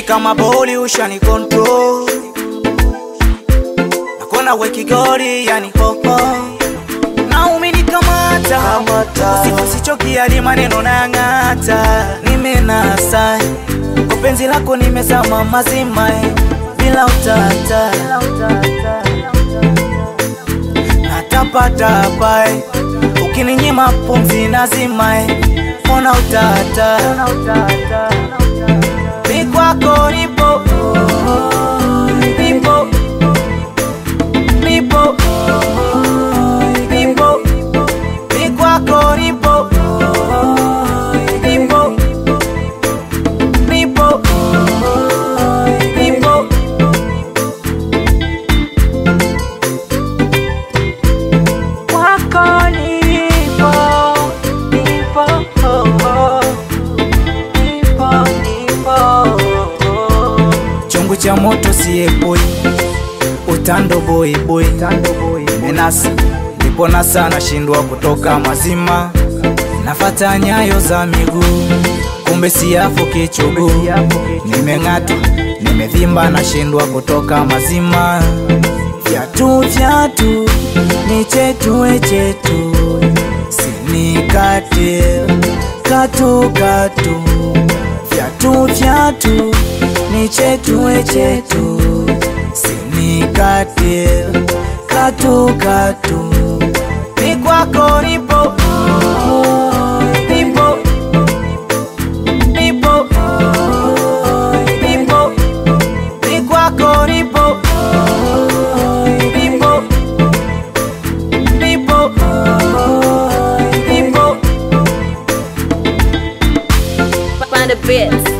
kama boli ushani control nakona wekigori yani hoho na umenikamata usiku sichokiali maneno nang'ata nimenasa kwa penzi lako nimezama mazima eh, bila utata natapatapa eh, ukininyima pumzi nazima eh, ona utata mi kwako nipo nipo nipo nipo mi kwako nipo nipo nipo nipo kwako nipo nipo nipo nipo chungu cha moto siepoi utando boy boy menasa nipona sana shindwa kutoka mazima nafata nyayo za miguu kumbe siafu kichugu nimeng'atwa nimevimba nashindwa kutoka mazima vyatu vyatu ni chetu we chetu sinikate katu katu vyatu vyatu ni chetu we chetu sinikate katu katu mi kwako nipo nipo nipo nipo mi kwako nipo nipo nipo nipo Find the bits.